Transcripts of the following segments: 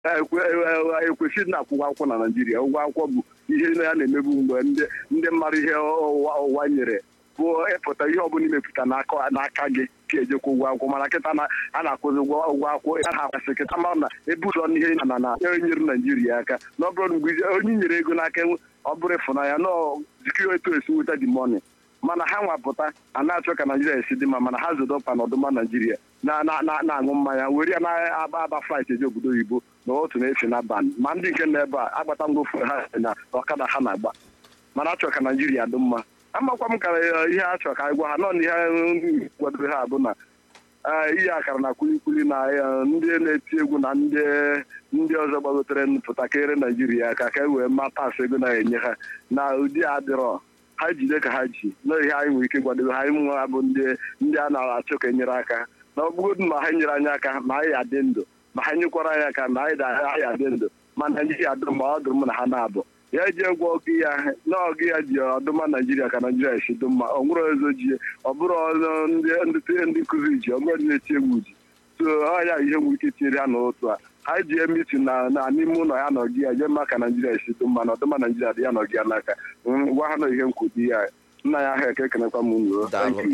ekwesịrị na-akwụkwọ akwụkwọ na naijiria ụgwọ akwụkwọ bụ ihe ya na-emebu mgbe ndị ndị mmadụ ihe ụwa nyere bụ ịpụta ihe ọbụla imepụta n'aka gị ka ejekwa ụgwọ akwụkwọ mana kịta a na-akwụzi ụgwọ akwụkwọ a na-akwasị kịta mara na ebe ụzọ n'ihe na na enyere naijiria aka na ọ bụrụ mgbe onye nyere ego n'aka ọ bụrụ ịfụnanya na jikiri etu esi nweta di mọni mana ha nwapụta a na-achọ ka naijiria esi dị mma mana ha zodo ọkpa na ọdụma naijiria na-aṅụ mmanya were ya na-aba aba flight eji obodo oyibo na otu na-efe na ban ma ndị nke nọ ebe a agbata ngwofu ha na ọkada ha na-agba mana achọ ka naijiria dị mma amakwa m kara ihe a chọrọ ka anyị gwa ha nọ na ihe kwadoro ha bụ na ihe akara na kwilikwili na ndị na-eti egwu na ndị ọzọ gbagotere pụtakịrị naijiria aka ka e wee mata asụ ego na-enye ha na ụdị adịrọ ha jide ka ha ji na ihe anyị nwere ike gwadebe ha ịmụ ha bụ ndị a na-achọ ka enyere aka na ọ bụgodị ma ha nyere anyị aka ma anyị adị ndụ ma ha nyekwara anyị aka na anyị adị ndụ ma naijiria dụrụ ma ọ dụrụ m na ha na-abụ ya ji egwu ọgụ ya na ọgụ ya ji ọdụma naijiria ka naijiria esi dị mma ọ nwere ọzọ ji ọ bụrụ ndị nkụzi ji ọgụ ndị na-eti egwu ji so ọya ihe nwere ike tinyere ha n'otu a ha ji emiti na n'ime ụlọ ya nọ gị ya jee mma ka naijiria esi dị mma na ọdụma naijiria dị ya nọ gị ya n'aka gwa ha na ihe nkwudi ya nna ya ahụ eke ekenekwa m unu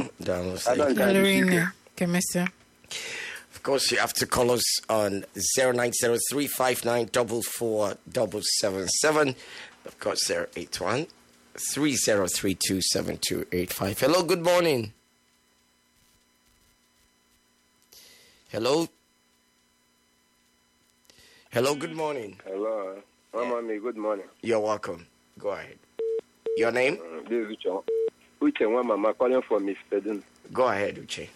Of course, you have to call us on 0903594477. Of course, 081 30327285. Hello, good morning. Hello. Hello, good morning. Hello. Mama me, good morning. You're welcome. Go ahead. Your name? Uh, this is Uche. Uche Mama calling from Miss Pedin. Go ahead, Uche.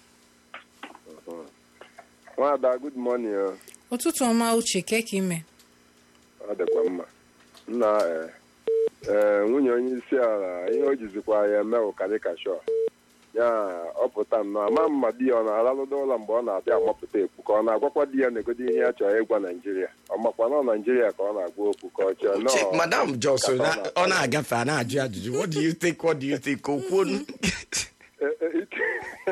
Nwada, good morning. uh. ụtụtụ ọma uche ka ka ime Ọ dịkwa mma. Nna eh, eh, nwunye onye isi ala ihe o jizikwa ya eme ụkarịka shọ ya ọ pụta nnọọ ama mma di ya ọ na-aralụdo ụlọ mgbe ọ na-abịa amapụta ekwu ka ọ na-agwakwa di ya na-egodo ihe ya chọrọ ịgwa naijiria ọ makwa na ọ naijiria ka ọ na-agwa okwu ka ọ chọọ Uche, nọọ Madam Johnson, ka ọ na- na- ọ na-agafe a na-ajụ ajụjụ. What do you think? What do you think? Okwunu? Eh, eh, ike-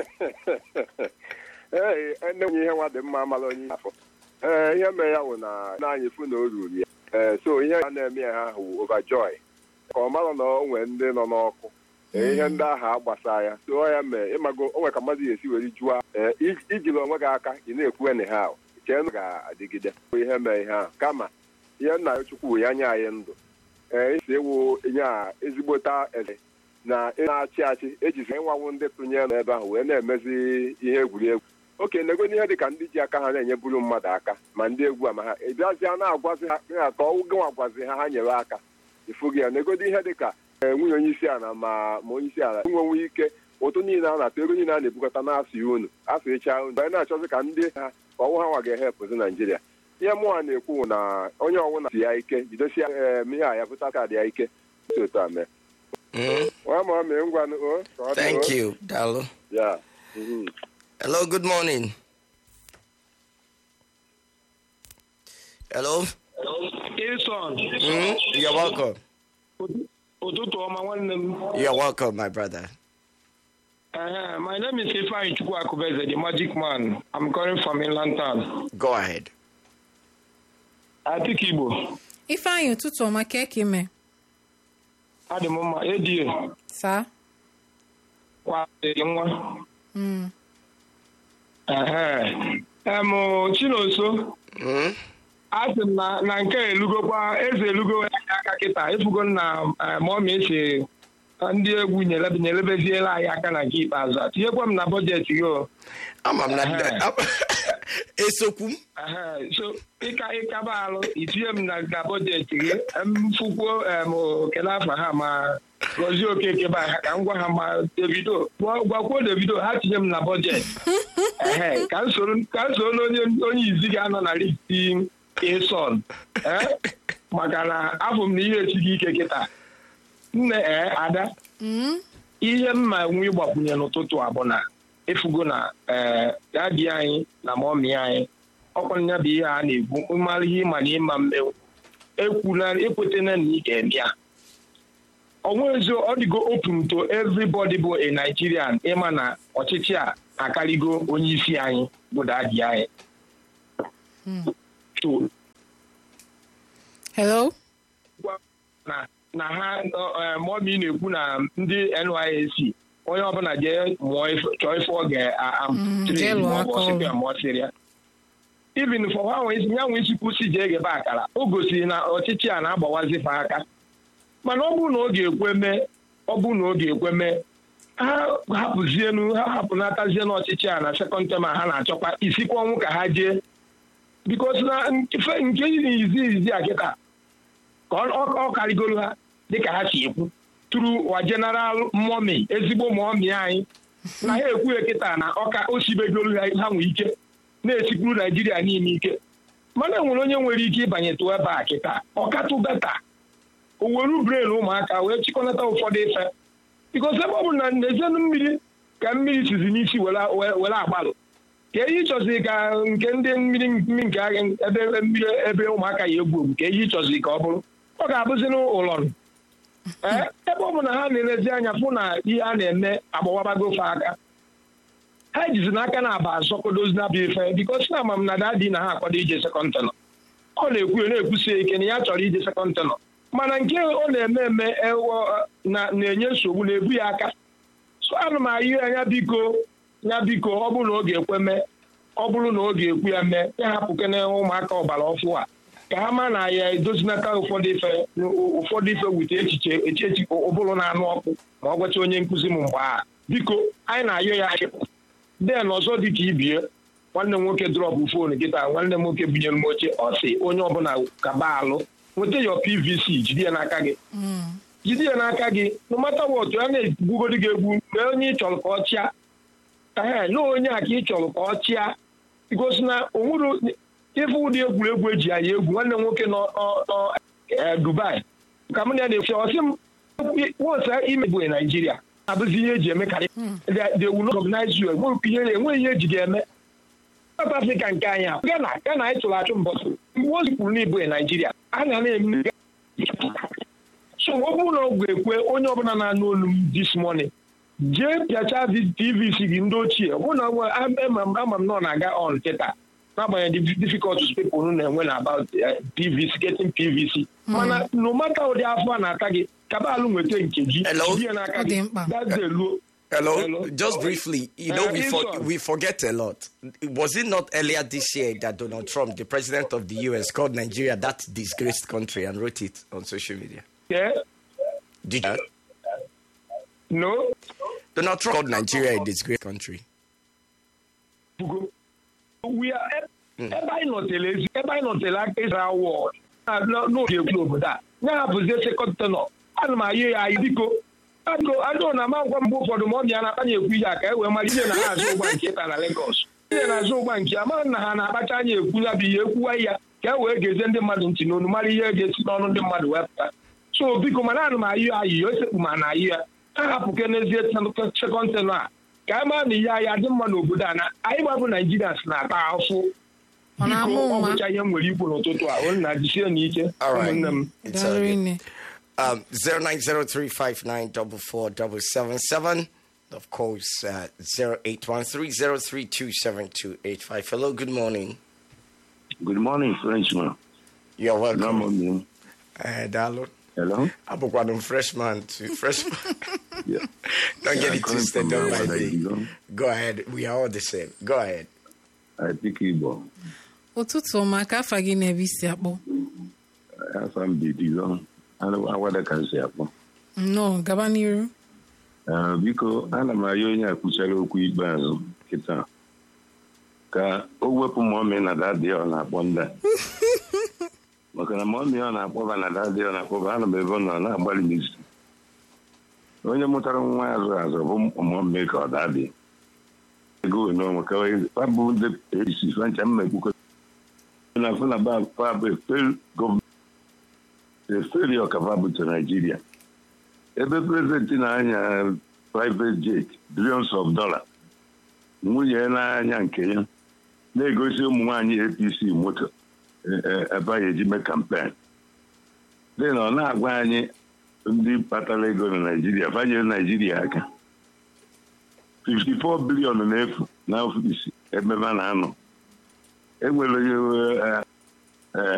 ee ene nwunye ihe nwa dị mma amala onye afọ ee ihe mere ya wụ na na-anyị fụ na o ruru ya ee so ihe a na-eme ya ha wụ overjoy ka ọ mara na o nwee ndị nọ n'ọkụ ee, ihe ndị ahụ agbasa ya so ọ ya mee ịmago o nwere ka mmadụ ga-esi were jụọ ee ij- ijiri onwe gị aka ị na-ekwu ene ha chee na ọ ga-adịgide ihe mee ihe ahụ kama ihe nna ya chukwu wụ ya nye anyị ndụ ee isi ewu nye a ezigbota eze na ị na-achị achị ejizi ịnwanwu ndị tụnyere n'ebe ahụ wee na-emezi ihe egwuregwu oke negodi ihe dị ka ndị ji aka ha na-enyeburu mmadụ aka ma ndị egwu ama ha ịbịazịa na-agwazi ha ha ka ọ gịnwa gwazi ha ha nyere aka ịfụ gị ya negodi ihe dị ka ee, nwunye onye isi ala ma ma onye isi ala nwenwe ike ụtụ niile a na-atụ ego niile a na-ebukọta n'afọ ya unu afọ ịcha unu anyị na-achọzi ka ndị ha ka ọnwụ ha nwa ga-ehepụzi naijiria ihe mụnwa na-ekwu na onye ọnwụna si ya ike jidesia ee ihe a ya pụta kaadị ya ike si otu a mee Mm, nwa ma mee ngwanụ o ka ọ dị, Thank o. you, Dalo. ya mhm. Hello, good morning. Hello. Ilson, Mm, you're welcome. ụtụtụ ọma nwanne m. You're welcome, my brother. Uh, my name is Ifeanyi Chukwu Akubeze, the magic man. I'm calling from Inland Town. Go ahead. Atik Igbo, ifeanyị ụtụtụ ọma ka ka ime adị m mma, ADA, saa kwadeghị nwa. Mm. Ehe. Em, Chinoso, Mm, asị m na na nke a elugokwa eze elugo ya aka kịta efugo na mọmi esi ndị egwu nyelebe- nyelebeziela anyị aka na nke ikpeazụ tinyekwa m na bọjetị gị o ama m na Ehe. esokwu m Ehe, so ịka ịkaba alụ itinye m na na bọjetị gị mfukwuo em kele afa ha ma gọzie okeke ba ha ka m gwa ha ma davido gwa- gwakwuo davido ha tinye m na bọjetị ehe ka m soro ka m soro onye onye izi ga-anọ na listi ịsọn ee maka na afọ m na ihe esighị ike kịta nne ee ada Mm. ihe mma nwe ịgbakwunye n'ụtụtụ a bụ na efugo na ee dadi anyị na mọmi anyị ọkwanya bụ ihe a na-ekwu mmalụ ihe ịma na ịma mmenwu ekwula ekwetena na ị ga-eme ya onwezi ọ dịgo open to everybody bụ a Nigerian ịma na ọchịchị a akarịgo onye isi anyị bụ dadi anyị so hello na na ha mọmi na-ekwu na ndị NYSC onye ọbụla jee mụọ ife- chọọ ife ọ Mm, jee lụọ aka ọrụ. ga-amụọsịrị ya ibin for ha nwe ya nwe isi kwụsị jee gebe akara o gosiri na ọchịchị a na-agbawazi fa aka mana ọ bụrụ na ọ ga-ekwe mee ọ bụrụ na ọ ga-ekwe mee ha hapụzienu ha hapụnatazie n'ọchịchị a na sekọnd tem a ha na-achọkwa isikwa ọnwụ ka ha jee bikos na nke nke izi izi a kịta ka ọ- ọ ọ karịgoro ha dịka ha si ekwu turu wa jeneral mọmi ezigbo mọmi anyị na ha ekwughị kịta na ọka osibegoro ha ha nwee ike na-esikwuru naijiria niile ike mana enwere onye nwere ike ịbanyetụ ebe a kịta ọkatụ beta o were bren ụmụaka wee chịkọnata ụfọdụ ife bikos ebe ọ bụ na n'ezienụ mmiri ka mmiri sizi n'isi were were agbalụ ka ihe ịchọzi ka nke ndị mmiri mmiri nke agha ebe mmiri ebe ụmụaka ya egwu egwu ka ihe ịchọzi ka ọ bụrụ ọ ga-abụzi n'ụlọrụ ee ebe ọ bụ na ha na-elezi anya fụ na ihe a na-eme agbawabago ofe aka ha ejizi n'aka na aba azọkodozi na bụ ife bikos na ama m na dadi na ha akwado ije sekọnd tenọ ọ na-ekwu na-ekwusie ike na ya chọrọ ije sekọnd tenọ mana nke ọ na-eme eme ewo na- na-enye nsogbu na-ebu ya aka so ana m ayị anya biko ya biko ọ bụrụ na ọ ga-ekwe mee ọ bụrụ na ọ ga-ekwu ya mee ya hapụkene ụmụaka ọbara ọfụ a ka ha ma na ya edozinata ụfọdụ ife ụfọdụ ife wute echiche echiche ụbụrụ na-anụ ọkụ ma ọ gwacha onye nkụzi m mgbe a biko anyị na-ayọ ya ahịa den ọzọ dị ka ibie nwanne m nwoke drọpụ foonu kịta nwanne m nwoke bunyere m oche ọ sị onye ọbụla kaba alụ nweta ya pvc jide ya n'aka gị jide ya n'aka gị no mata wọtụ a na-egbugodi gị egwu mgbe onye ị chọrọ ka ọ chịa ee na onye a ka ị chọrọ ka ọ chịa gosi na onwere ife ụdị egwuregwu eji anyị egwu nwanne m nwoke nọ nọ- nọ eh, Dubai ka m na ya na-efu ọsị m wọsa imegbu Naijiria abụzi ihe eji eme karị they will not recognize you enweghị ihe enweghị ihe eji ga-eme South Africa nke anyị a Ghana Ghana anyị chụrụ achụ mbọsị mgbe o zipụrụ n'ibu Naijiria a na na-eme so ọ bụrụ na ọ ga-ekwe onye ọbụla na-anụ olu m this morning jee pịacha tvc gị ndị ochie ọ bụrụ na nwe- ama m ama m na ọ na-aga on kịta n'agbanyeghị the difficulties people unu na-enwe na about eh, pvc getting pvc mana no matter ụdị afọ a na-ata gị kabalụ nweta nke gị Hello? jide ya n'aka Ọ dị gị mkpa. gazie luo Hello? Hello? Just briefly, you know, Uh, we, for, Wilson. we forget a lot. Was it not earlier this year that Donald Trump, the president of the US, called Nigeria that disgraced country and wrote it on social media? Yeah? Did you? no Donald Trump called Nigeria a disgraced country. bugo we are ebe anyị nọtere ezi ebe anyị nọtere aka ịzara wọd n'oge egwu n'obodo a ya hapụzie sekọnd tenọ ana m ayọ ya anyị biko biko adịọ na ama ngwa mgbe ụfọdụ ma ọ bịa na-akpanye ekwu ihe a ka e wee mara ihe na ha azụ ụgba nke taa na Lagos ihe na-azụ ụgba nke ama na ha na-akpacha anya ekwu ya bụ ihe ekwuwa ya ka e wee gezie ndị mmadụ ntị n'onu mara ihe ga-esi n'ọnụ ndị mmadụ wepụta so biko mana ana m ayọ ayị ya osekpu ma na ayị ya ha hapụke n'ezie sekọnd tenọ a ka anyị mara na ihe anyị adị mma n'obodo a na anyị gbabụ naijiria si na-ata afụ Ọ na-ama biko ọ ụma. bụcha ihe m nwere ikwu n'ụtụtụ a olu na jisie n'ike All right. ụmụnne m It's all Daalụ good. nne. Um, 0903594477. Of course, uh, 0813037285. Hello, good morning. Good morning, Frenchman. You're No welcome. morning. Uh, Dalo. Hello? I'm freshman to freshman. Yeah. Don't Yeah, get I'm it calling twisted. from Don't Ghana, mind me. you know. Go ahead. We are all the same. Go ahead. I speak Igbo. ụtụtụ ọma ka afa gị na-ebe isi akpọ Afọ m dị Digo. Awada ka m si akpọ. nnọọ gaba n'iru Ah, Biko, ana m ayọ onye a kwuchara okwu ikpeazụ kịta ka o wepụ mọmị na dadị ọ na-akpọ ndị a. maka na mọmị ọ na-akpọba na dadị ọ na-akpọba ana m ebe ọ nọ na-agbalị n'isi onye mụtara nwa ya azụ azụ bụ mọmị ka ọ dadị ego n'onwe ka ọ bụ ndị esi fancha mma ekwukọ na afọ na ba fa bụ efel gọọmenti efeli ọkava bụ to naijiria ebe prezidenti na-anya private jet billions of dollars nwunye na-anya nke ya na-egosi ụmụ nwaanyị apc moto e- e- ebe anyị eji mee kampen dị na ọ na-agwa anyị ndị kpatara ego na naijiria banyere naijiria aka 54 bilion na-efu na ọfisi ebe a na-anọ enwere